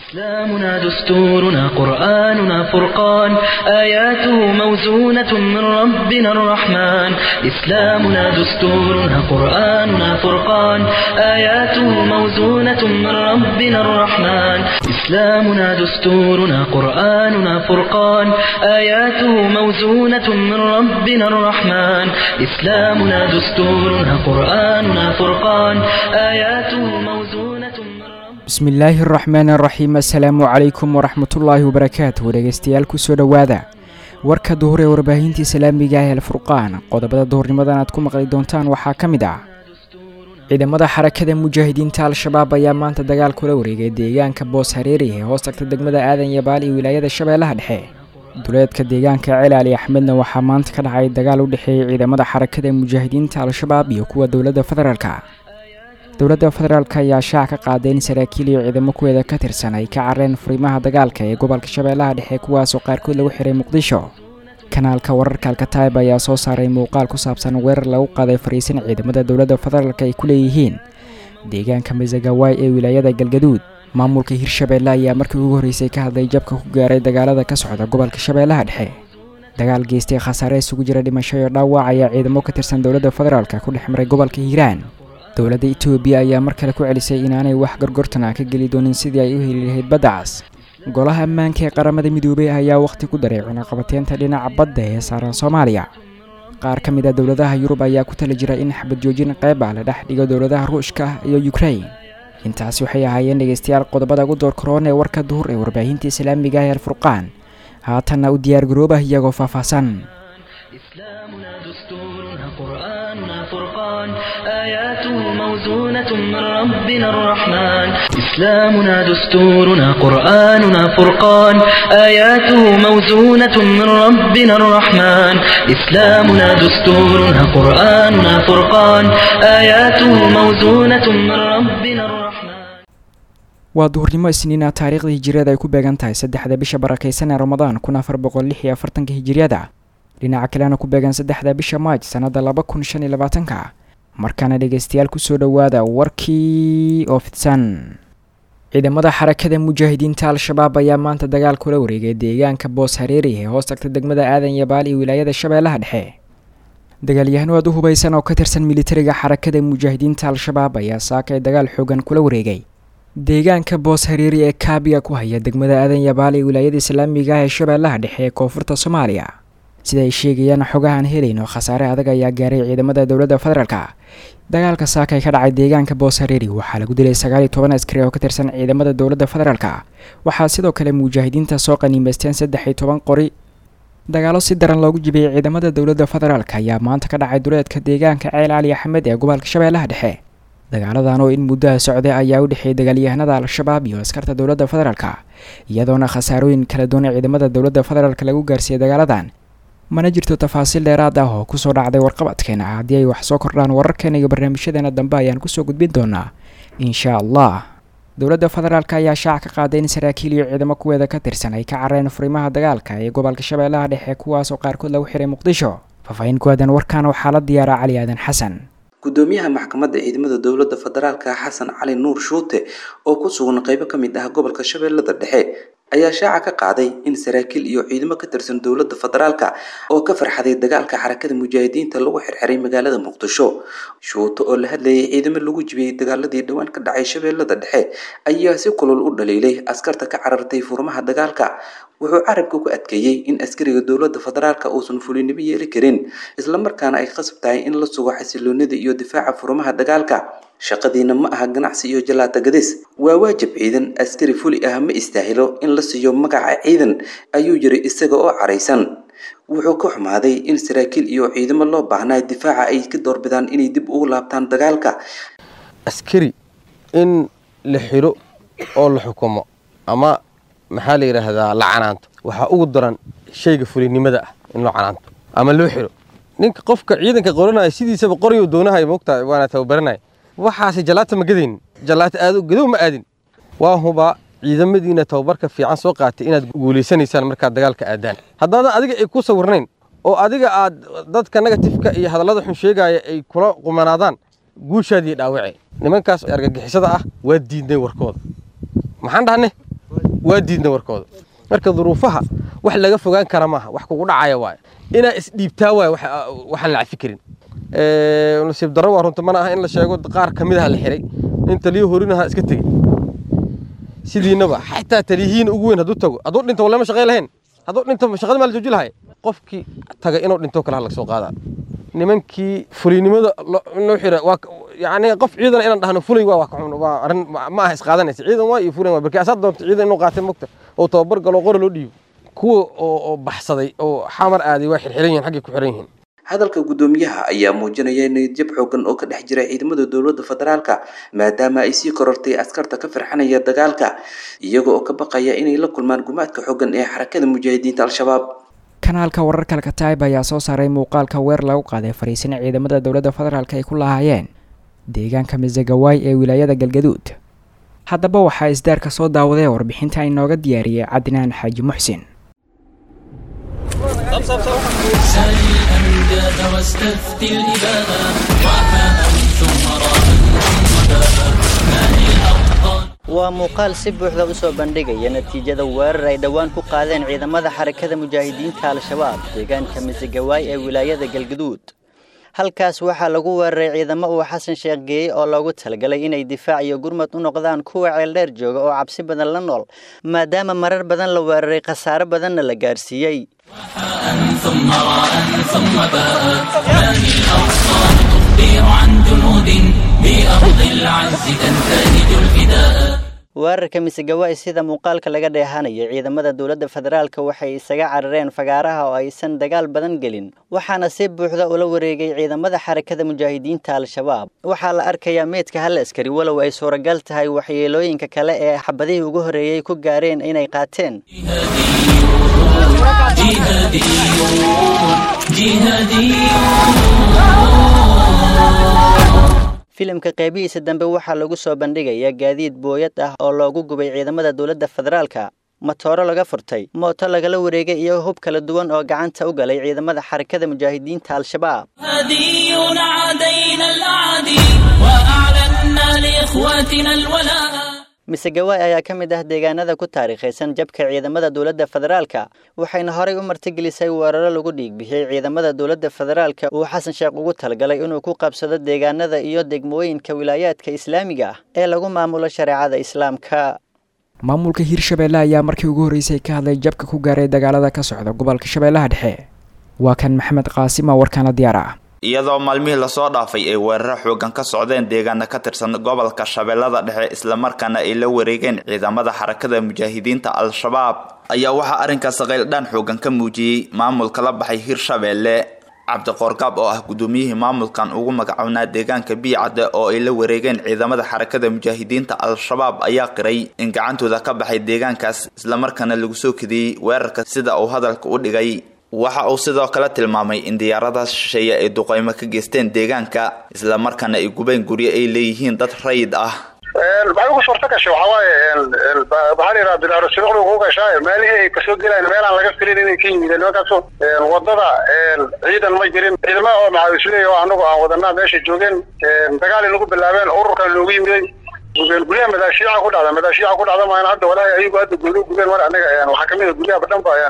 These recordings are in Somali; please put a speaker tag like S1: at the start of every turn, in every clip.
S1: إسلامنا دستورنا قرآننا فرقان آياته موزونة من ربنا الرحمن إسلامنا دستورنا قرآننا فرقان آياته موزونة من ربنا الرحمن إسلامنا دستورنا قرآننا فرقان آياته موزونة من ربنا الرحمن إسلامنا دستورنا قرآننا فرقان آياته موزونة من ربنا
S2: bismillaahi araxmaan araxiim assalaamu calaykum waraxmatullaahi wabarakaatu dhegeystayaal kusoo dhowaada warka duhur ee warbaahintii islaamiga ah el furqaan qodobada duhurnimadan aad ku maqli doontaan waxaa ka mid ah ciidamada xarakada mujaahidiinta al-shabaab ayaa maanta dagaal kula wareegay deegaanka boos hareeri ee hoos tagta degmada aadan yabaal iyo wilaayada shabeellaha dhexe duleedka deegaanka celaali axmedna waxaa maanta ka dhacay dagaal u dhexeeyay ciidamada xarakada mujaahidiinta al-shabaab iyo kuwa dowladda federaalka dowladda federaalk ayaa shaac ka qaaday in saraakiil iyo ciidamo kuweeda ka tirsan ay ka careen furimaha dagaalka ee gobolka shabeellaha dhexe kuwaasoo qaarkood lagu xiray muqdisho kanaalka wararka alkataib ayaa soo saaray muuqaal ku saabsan weerar lagu qaaday fariisin ciidamada dowladda federaalk ay ku leeyihiin deegaanka masagawaay ee wilaayada galgaduud maamulka hirshabeelle ayaa markii ugu horreysay ka hadlay jabka ku gaaray dagaalada ka socda gobolka shabeellaha dhexe dagaal geystay khasaare isugu jira dhimasho iyo dhaawac ayaa ciidamo ka tirsan dowladda federaalk ku dhex maray gobolka hiiraan dowladda etoobiya ayaa mar kale ku celisay inaanay wax gorgortan ah ka geli doonin sidii ay u heli lahayd baddacaas golaha ammaanka ee qaramada midoobey ayaa wakhti ku daray cunaqabateynta dhinaca badda ee saaran soomaaliya qaar ka mid a dowladaha yurub ayaa ku tala jira in xabad joojin qayb ah la dhex dhigo dowladaha ruushka iyo yukrain intaasi waxay ahaayeen dhegeystayaal qodobada ugu door karoon ee warka duhur ee warbaahinta islaamiga ah ee alfurqaan haatanna u diyaargaroobah iyagoo faahfaahsan
S1: إسلامنا دستورنا قرآننا فرقان آياته موزونة من ربنا الرحمن إسلامنا دستورنا قرآننا فرقان آياته موزونة من ربنا الرحمن إسلامنا دستورنا قرآننا فرقان آياته موزونة من ربنا الرحمن
S2: waa duhurnimo isniina taariikhda hijiriyada ay ku beegan tahay saddexda bisha barakaysan ee ramadaan kun afar boqol lix iyo afartanka hijiriyada dhinaca kalena ku beegan saddexda bisha maaj sannada laba kun shan iyo labaatanka markaana dhegeystayaal kusoo dhowaada warkii oo fidsan ciidamada xarakada mujaahidiinta al-shabaab ayaa maanta dagaal kula wareegay deegaanka boos hareeri ee hoos tagta degmada aadan yabaal iyo wilaayada shabeellaha dhexe dagaalyahanno aad u hubaysan oo ka tirsan militariga xarakada mujaahidiinta al-shabaab ayaa saakay dagaal xoogan kula wareegay deegaanka boos hareeri ee kaabiga ku haya degmada aadan yabaal ee wilaayada islaamiga ah ee shabeellaha dhexe ee koonfurta soomaaliya sida ay sheegayaan xogahan helayno khasaare adag ayaa gaaray ciidamada dowladda federaalka dagaalka saakay ka dhacay deegaanka boos hareeri waxaa lagu dilay sagaal iyo toban askari oo ka tirsan ciidamada dowladda federaalka waxaa sidoo kale mujaahidiinta soo qaniimeysteen saddex iyo toban qori dagaalo si daran loogu jibiyey ciidamada dowladda federaalk ayaa maanta ka dhacay duleedka deegaanka ceel cali axmed ee gobolka shabeellaha dhexe dagaaladan oo in muddaha socday ayaa u dhexeeyay dagaalyahanada al-shabaab iyo askarta dowladda federaalka iyadoona khasaarooyin kala duwan ciidamada dowladda federaalk lagu gaarsiiyey dagaaladan mana jirto tafaasiil dheeraad ah oo kusoo dhacday warqabadkeena haddii ay wax soo kordhaan wararkeena iyo barnaamijyadeena dambe ayaan kusoo gudbin doonaa insha allah dowladda federaalk ayaa shaac ka qaaday in saraakiil iyo ciidamo kuweeda ka tirsan ay ka careen furimaha dagaalka ee gobolka shabeellaha dhexe kuwaasoo qaarkood lagu xiray muqdisho faahfaahin ku aadan warkan waxaa la diyaaraa cali aadan xasan
S3: gudoomiyaha maxkamadda ciidamada dowladda federaalka xasan cali nuur shuute oo ku sugan qaybo ka mid ah gobolka shabeellada dhexe ayaa shaaca ka qaaday in saraakiil iyo ciidamo ka tirsan dowladda federaalka oo ka farxaday dagaalka xarakada mujaahidiinta lagu xirxiray magaalada muqdisho shuuto oo la hadlayay ciidamo lagu jibiyey dagaaladii dhowaan ka dhacay shabeellada dhexe ayaa si kulul u dhaliilay askarta ka carartay furmaha dagaalka wuxuu carabka ku adkeeyey in askariga dowladda federaalka uusan fulinimo yeeli karin islamarkaana ay qasab tahay in la sugo xasiloonida iyo difaaca furmaha dagaalka shaqadiina ma aha ganacsi iyo jalaata gadis waa waajib ciidan askari fuli ah ma istaahilo in la siiyo magaca ciidan ayuu yiri isaga oo caraysan wuxuu ka xumaaday in saraakiil iyo ciidamo loo baahnaa difaaca ay ka doorbidaan inay dib ugu laabtaan dagaalka
S4: askari in la xiro oo la xukumo ama maxaa la yidhaahdaa la canaanto waxaa ugu daran shayga fulinimada ah in loo canaanto ama loo xiro ninka qofka ciidanka qoranaya sidiisaba qoryo doonahay moogtahay waana tababaranaya waxaase jalaata ma gadaynin jalaata aado gadow ma aadin waa hubaa ciidamadiina tababarka fiican soo qaatay inaad guulaysanaysaan markaad dagaalka aadaan haddaadan adiga ay ku sawirnayn oo adiga aad dadka negatifka iyo hadallada xun sheegaya ay kula qumanaadaan guushaadii dhaawace nimankaas argagixisada ah waa diidnay warkooda maxaan dhahnay waa diidna warkooda marka duruufaha wax laga fogaan kara maaha wax kugu dhacaya waaye inaa isdhiibtaa waaye waxaan la cafi karin nasiib darro waa runta mana aha in la sheego qaar ka mid aha la xiray in taliyo horinaha iska tegey sidiinaba xataa taliyihiin ugu weyn hadduu tago hadduu dhinto walama shaqay lahayn hadduu dhinto shaqada maa la jooji lahay qofkii taga inuu dhinto kale ha laga soo qaadaa nimankii fulinimada loo xira waa yani qof ciidan inaan dhahno fulay waa waa arrin ma aha isqaadanaysa ciidan waa iyo fulan waa barkii asaad doonta ciidan inuu qaatay mogta oo tababar galo qora loo dhiibo kuwa oo baxsaday oo xamar aaday waa xirxiran yihin xaggay ku xiran yihiin
S3: hadalka guddoomiyaha ayaa muujinaya niyadjab xoogan oo ka dhex jira ciidamada dowladda federaalka maadaama ay sii korortay askarta ka firxanaya dagaalka iyaga oo ka baqaya inay la kulmaan gumaadka xoogan ee xarakada mujaahidiinta al-shabaab
S2: kanaalka wararka alkataib ayaa soo saaray muuqaalka weer lagu qaaday fariisina ciidamada dowladda federaalk ay ku lahaayeen deegaanka misagawaay ee wilaayada galgaduud haddaba waxaa isdaarka soo daawaday warbixinta inooga diyaariyey cadnaan xaaji muxsin
S5: waa muuqaal si buuxda u soo bandhigaya natiijada weerar ay dhowaan ku qaadeen ciidamada xarakada mujaahidiinta al-shabaab deegaanka misegawaay ee wilaayada galgaduud halkaas waxaa lagu weeraray ciidamo uu xasan sheekh geeyey oo loogu talagalay inay difaac iyo gurmad u noqdaan kuwa ceeldheer jooga oo cabsi badan la nool maadaama marar badan la weeraray khasaare badanna la gaarsiiyey weerarka misegawaay sida muuqaalka laga dheehanaya ciidamada dowladda federaalka waxay isaga carareen fagaaraha oo aysan dagaal badan gelin waxaana si buuxda ula wareegay ciidamada xarakada mujaahidiinta al-shabaab waxaa la arkayaa meydka hal askari walow ay suuragal tahay waxyeelooyinka kale ee xabadihii ugu horreeyey ku gaareen inay qaateen filimka qeybihiisa dambe waxaa lagu soo bandhigayaa gaadiid booyad ah oo loogu gubay ciidamada dowladda federaalka matooro laga furtay mooto lagala wareegay iyo hub kala duwan oo gacanta u galay ciidamada xarakada mujaahidiinta al-shabaab misegawaay ayaa ka mid ah deegaanada ku taariikhaysan jabka ciidamada dowladda federaalka waxayna horay u martigelisay weeraro lagu dhiigbixiyey ciidamada dowladda federaalka uu xasan sheekh ugu talagalay inuu ku qabsado deegaanada iyo degmooyinka wilaayaadka islaamiga ah ee lagu maamulo shareecada islaamka
S2: maamulka hirshabeelle ayaa markii ugu horreysay ka hadlay jabka ku gaaray dagaalada ka socda gobolka shabeellaha dhexe waa kan maxamed qaasima warkaana diyaar ah
S6: iyadoo maalmihii lasoo dhaafay ay weeraro xoogan ka socdeen deegaana ka tirsan gobolka shabeellada dhexe islamarkaana ay la wareegeen ciidamada xarakada mujaahidiinta al-shabaab ayaa waxaa arrinkaas qayldhaan xoogan ka muujiyey maamulka la baxay hirshabeelle cabdiqoorgaab oo ah guddoomiyihii maamulkan ugu magacownaa deegaanka biicadde oo ay la wareegeen ciidamada xarakada mujaahidiinta al-shabaab ayaa qiray in gacantooda ka baxay deegaankaas islamarkaana lagu soo kadiyey weerarka sida uu hadalka u dhigay waxa uu sidoo kale tilmaamay in diyaaradaha shisheeye ay duqeymo ka geysteen deegaanka islamarkaana ay gubeen guryo ay leeyihiin dad rayid ah
S7: maxay ugu suurta gashay waxaa waaye waxaa la yidhaha bilaarosiruqdu ku gashaa meelihii ay kasoo gelayaan meelaan laga filin inay ka yimideen nimankaaso wadada ciidan ma jirin ciidamada oo maxaawisleey oo anagu aan wadanaa meesha joogeen dagaal inagu bilaabeen ururkan noogu yimiday gubeen guryaha madaashiica ku dhacda madaashiica ku dhacda maan hadda walaahi ayagu hadda gooni gubeen mar anaga waxaa kamid a guryaha badhan ba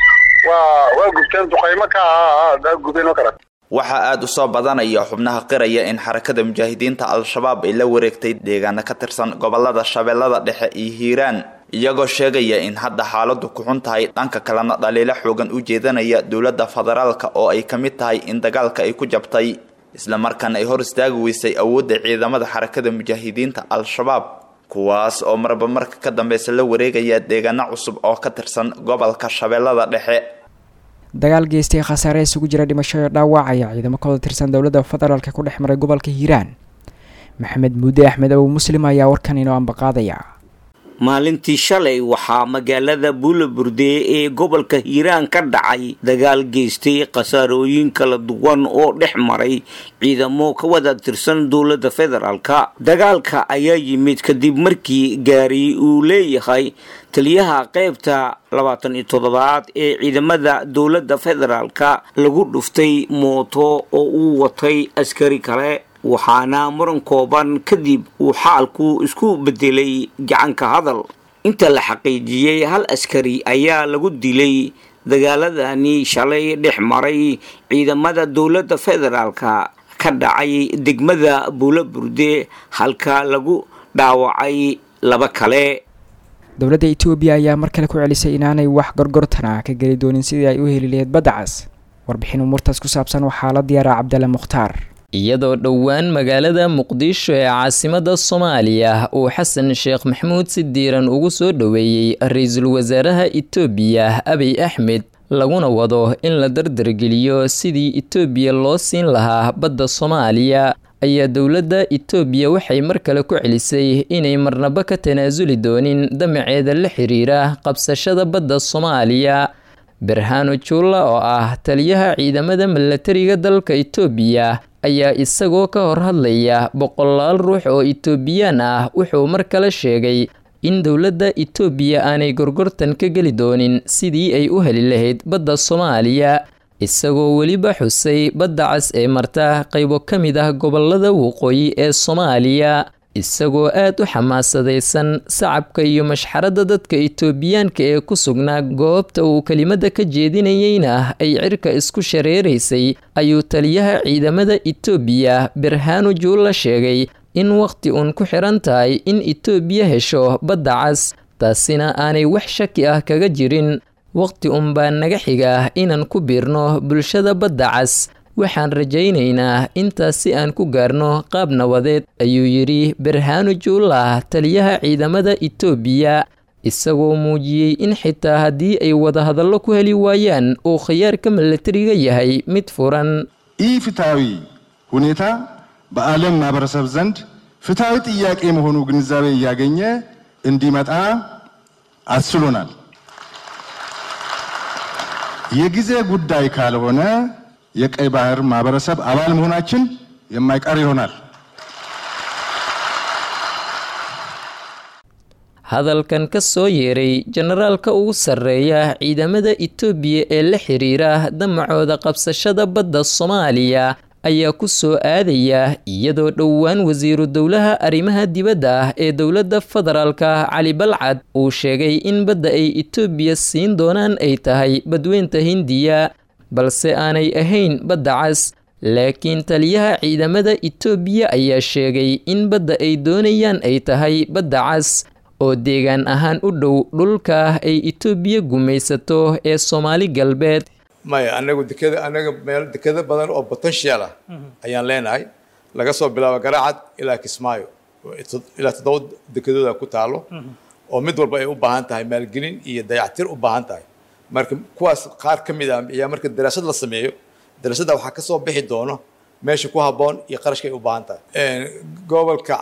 S7: waa waa gubteen duqaymo ka ah gubeen oo kale
S6: waxaa aada u soo badanaya xubnaha qiraya in xarakada mujaahidiinta al-shabaab ay la wareegtay deegaano ka tirsan gobolada shabeellada dhexe iyo hiiraan iyagoo sheegaya in hadda xaaladu ku xun tahay dhanka kalena dhaliilo xoogan u jeedanaya dowladda federaalka oo ay ka mid tahay in dagaalka ay ku jabtay islamarkaana ay hor istaagi weysay awoodda ciidamada xarakada mujaahidiinta al-shabaab kuwaas oo marba marka ka dambeysa la wareegaya deegaano cusub oo ka tirsan gobolka shabeellada dhexe
S2: dagaal geystay khasaare isugu jira dhimasho iyo dhaawac ayaa ciidamo ka wada tirsan dowladda federaalka ku dhex maray gobolka hiiraan maxamed muudde axmed abu muslim ayaa warkan inoo ambaqaadaya
S8: maalintii shalay waxaa magaalada buulaburde ee gobolka hiiraan ka dhacay dagaal geystay khasaarooyin kala duwan oo dhex maray ciidamo ka wada tirsan dowladda federaalka dagaalka ayaa yimid kadib markii gaari uu leeyahay taliyaha qaybta labaatan iyo toddobaad ee ciidamada dowladda federaalka lagu dhuftay mooto oo uu watay askari kale waxaana muran kooban kadib uu xaalku isku bedelay gacanka hadal inta la xaqiijiyey hal askari ayaa lagu dilay dagaaladani shalay dhex maray ciidamada dowladda federaalka ka dhacay degmada buulo burde halka lagu dhaawacay laba kale
S2: dowladda etoobiya ayaa mar kale ku celisay inaanay wax gorgortana ka geli doonin sidii ay u heli laheyd badda cas warbixin umuurtaas ku saabsan waxaa la diyaaraa cabdalla mukhtaar
S9: iyadoo dhowaan magaalada muqdisho ee caasimada soomaaliya uu xasan sheekh maxamuud si diiran ugu soo dhoweeyey ra-iisul wasaaraha etoobiya abiy axmed laguna wado in la dardargeliyo sidii etoobiya loo siin lahaa badda soomaaliya ayaa dowladda etoobiya waxay mar kale ku celisay inay marnaba ka tanaasuli doonin damaceeda la xiriira qabsashada badda soomaaliya berhano juulla oo ah taliyaha ciidamada milatariga dalka etoobiya ayaa isagoo ka hor hadlaya boqolaal ruux oo etoobiyaan ah wuxuu mar kale sheegay in dowladda etoobiya aanay gorgortan ka geli doonin sidii ay u heli lahayd badda soomaaliya isagoo weliba xusay badda cas ee marta qaybo ka mid ah gobolada waqooyi ee soomaaliya isagoo aad u xamaasadaysan sacabka iyo mashxaradda dadka etoobiyaanka ee ku sugnaa goobta uu kelimada ka jeedinayeyna ay cirka isku shareeraysay ayuu taliyaha ciidamada etoobiya berhano juulla sheegay in wakhti uun ku xiran tahay in etoobiya hesho badda cas taasina aanay wax shaki ah kaga jirin wakhti unbaa naga xiga inaan ku biirno bulshada badda cas waxaan rajaynaynaa intaas si aan ku gaarno qaab nabadeed ayuu yidhi berhano juulah taliyaha ciidamada etoobiya isagoo muujiyey in xitaa haddii ay wadahadallo ku heli waayaan uu khiyaarka milatariga yahay mid furan
S10: ይህ ፍትሐዊ ሁኔታ በዓለም ማህበረሰብ ዘንድ ፍትሐዊ ጥያቄ መሆኑ ግንዛቤ እያገኘ እንዲመጣ አስችሎናል። የጊዜ ጉዳይ ካልሆነ የቀይ ባህር ማህበረሰብ አባል መሆናችን የማይቀር ይሆናል።
S9: hadalkan ka soo yeeray jenaraalka ugu sarreeya ciidamada etoobiya ee la xiriira damacooda qabsashada badda soomaaliya ayaa ku soo aadaya iyadoo dhowaan wasiiru dowlaha arrimaha dibadda ah ee dowladda federaalka cali balcad uu sheegay in badda ay etoobiya siin doonaan ay tahay badweynta hindiya balse aanay ahayn badda cas laakiin taliyaha ciidamada etoobiya ayaa sheegay in badda ay doonayaan ay tahay badda cas oo deegaan ahaan u dhow dhulka ay etoobiya gumaysato ee soomaali galbeed
S11: maya anagu dekeda anaga meel dekeda badan oo potential ah ayaan leenahay laga soo bilaabo garaacad ilaa kismaayo ilaa toddoba dekedooda ku taalo oo mid walba ay u baahan tahay maalgelin iyo dayactir u baahan tahay marka kuwaas qaar ka mid ah ayaa marka daraasad la sameeyo daraasadda waxaa kasoo bixi doono meesha ku habboon iyo qarashka ay u baahan tahay gobolka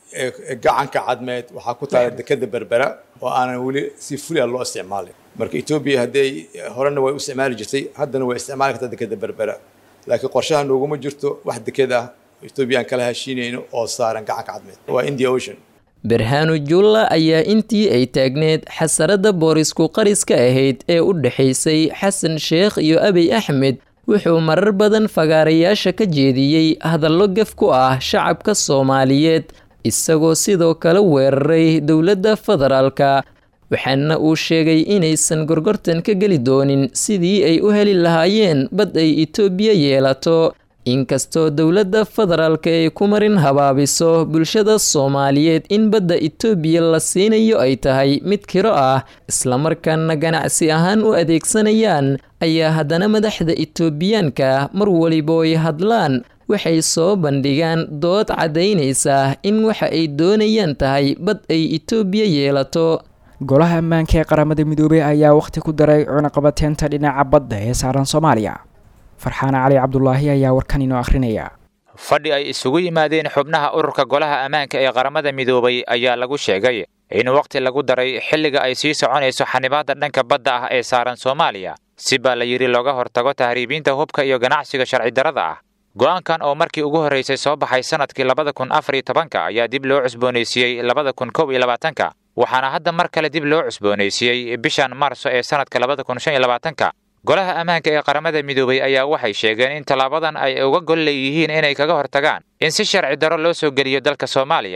S11: gacanka cadmeed waxaa ku taala dekeda berbera oo aanan weli si fulia loo isticmaalin marka etoobiya hadday horena way u isticmaali jirtay haddana way isticmaali kartaa dekeda berbera laakiin qorshaha nooguma jirto wax deked ah etoobiya aan kala heshiinayno oo saaran gacanka cadmeed waa india ocean
S9: berhano juulla ayaa intii ay taagneed xasaradda boorisku qariska ahayd ee u dhexaysay xasan sheekh iyo abiy axmed wuxuu marar badan fagaarayaasha ka jeediyey hadallo gaf ku ah shacabka soomaaliyeed isagoo sidoo kale weeraray dowladda federaalka waxaana uu sheegay inaysan gorgortan ka geli doonin sidii ay u heli lahaayeen bad ay etoobiya yeelato inkastoo dowladda federaalka ay ku marin habaabiso bulshada soomaaliyeed in badda etoobiya la siinayo ay tahay mid kiro ah islamarkaana ganacsi ahaan u adeegsanayaan ayaa haddana madaxda etoobiyaanka mar waliba ay hadlaan waxay soo bandhigaan dood caddaynaysa in waxa ay doonayaan tahay bad ay etoobiya yeelato
S2: golaha ammaanka ee qaramada midoobey ayaa wakhti ku daray cunaqabateynta dhinaca badda ee saaran soomaaliya farxaan cali cabdulaahi ayaa warkan inoo akhrinaya
S12: fadhi ay isugu yimaadeen xubnaha ururka golaha ammaanka ee qaramada midoobay ayaa lagu sheegay in wakhti lagu daray xilliga ay sii soconayso xanibaadda dhanka badda ah ee saaran soomaaliya si baa la yidhi looga hortago tahriibiinta hubka iyo ganacsiga sharci darrada ah go'aankan oo markii ugu horraysay soo baxay sannadkii labada kun afar iyo tobanka ayaa dib loo cusboonaysiiyey labada kun kow iyo labaatanka waxaana hadda mar kale dib loo cusboonaysiiyey bishan maarso ee sannadka labada kun shan iyo labaatanka golaha ammaanka ee qaramada midoobay ayaa waxay sheegeen in tallaabadan ay uga gol leeyihiin inay kaga hortagaan in si sharci darro loo soo geliyo dalka soomaaliya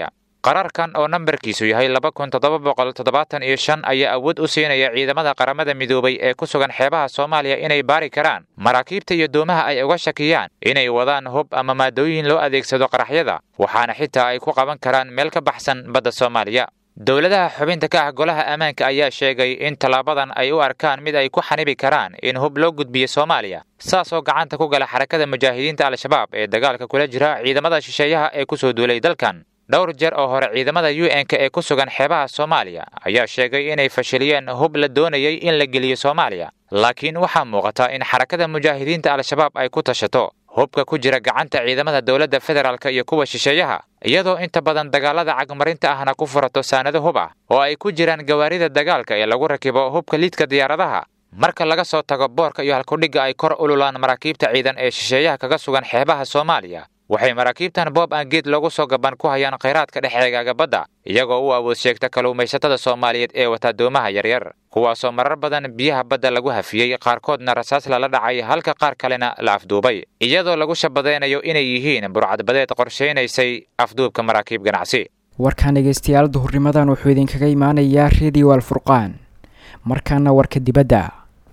S12: qaraarkan oo nambarkiisu yahay laba kun toddoba boqol toddobaatan iyo shan ayaa awood u siinaya ciidamada qaramada midoobay ee ku sugan xeebaha soomaaliya inay baari karaan maraakiibta iyo doomaha ay uga shakiyaan inay wadaan hub ama maadooyin loo adeegsado qaraxyada waxaana xitaa ay ku qaban karaan meel ka baxsan badda soomaaliya dowladaha xubinta ka ah golaha ammaanka ayaa sheegay in tallaabadan ay u arkaan mid ay ku xanibi karaan in hub loo gudbiyo soomaaliya saasoo gacanta ku gala xarakada mujaahidiinta al-shabaab ee dagaalka kula jira ciidamada shisheeyaha ee kusoo duulay dalkan dhowr jeer oo hore ciidamada u n-k ee ku sugan xeebaha soomaaliya ayaa sheegay inay fashiliyeen hub la doonayay in la geliyo soomaaliya laakiin waxaa muuqata in xarakada mujaahidiinta al-shabaab ay ku tashato hubka ku jira gacanta ciidamada dowladda federaalk iyo kuwa shisheeyaha iyadoo inta badan dagaalada cagmarinta ahna ku furato saanado hub ah oo ay ku jiraan gawaarida dagaalka ee lagu rakibo hubka liidka diyaaradaha marka laga soo tago boorka iyo halkudhigga ay kor ululaan maraakiibta ciidan ee shisheeyaha kaga sugan xeebaha soomaaliya waxay maraakiibtan boob aan geed loogu soo gaban ku hayaan khayraadka dhexeegaaga badda iyagoo u awood sheegta kalluumaysatada soomaaliyeed ee wata doomaha yaryar kuwaasoo marar badan biyaha badda lagu hafiyey qaarkoodna rasaas lala dhacay halka qaar kalena la afduubay iyadoo lagu shabadaynayo inay yihiin burcadbadeed qorshaynaysay afduubka maraakiib ganacsi
S2: warkaan dhegaystayaal duhurnimadan wuxuu idinkaga imaanayaa redio alfurqaan markaana warka dibadda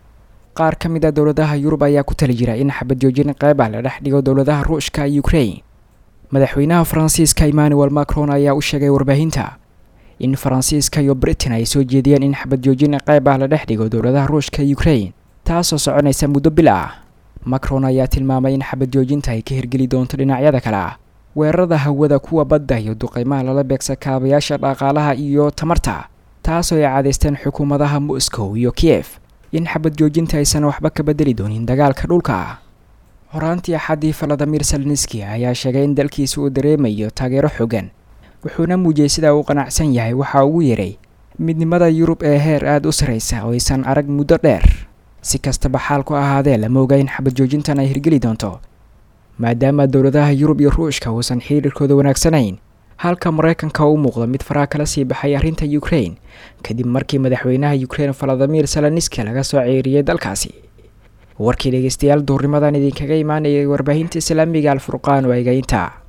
S2: qaar ka mid a dowladaha yurub ayaa ku tali jira in xabad joojin qeyb ah la dhex dhigo dowladaha ruushka iyo ukrain madaxweynaha faransiiska emmanuel macron ayaa u sheegay warbaahinta in faransiiska iyo britain ay soo jeediyeen in xabad joojin qeyb ah la dhex dhigo dowladaha ruushka iyo ukrain taasoo soconaysa muddo bil ah macron ayaa tilmaamay in xabad joojinta ay ka hirgeli doonto dhinacyada kale ah weerarada hawada kuwa badda iyo duqeymaha lala beegsa kaabayaasha dhaqaalaha iyo tamarta taasoo ay cadaysteen xukuumadaha moscow iyo kiyef in xabad joojinta aysan waxba ka bedeli doonin dagaalka dhulka horaantii axaddii valadimir selniski ayaa sheegay in dalkiisa uu dareemayo taageero xooggan wuxuuna muujiyey sida uu qanacsan yahay waxa ugu yeray midnimada yurub ee heer aada u sarraysa oo aysan arag muddo dheer si kastaba xaalku ahaadee lama oga in xabad joojintan ay hirgeli doonto maadaama dowladaha yurub iyo ruushka uusan xiriirkooda wanaagsanayn halka maraykanka u muuqdo mid faraha kala sii baxay arrinta ukrain kadib markii madaxweynaha ukrain valadimir seloniski laga soo ceeriyey dalkaasi warkii dhegeystayaal duurnimadan idinkaga imaanayay warbaahinta islaamiga alfurqaan waa egaynta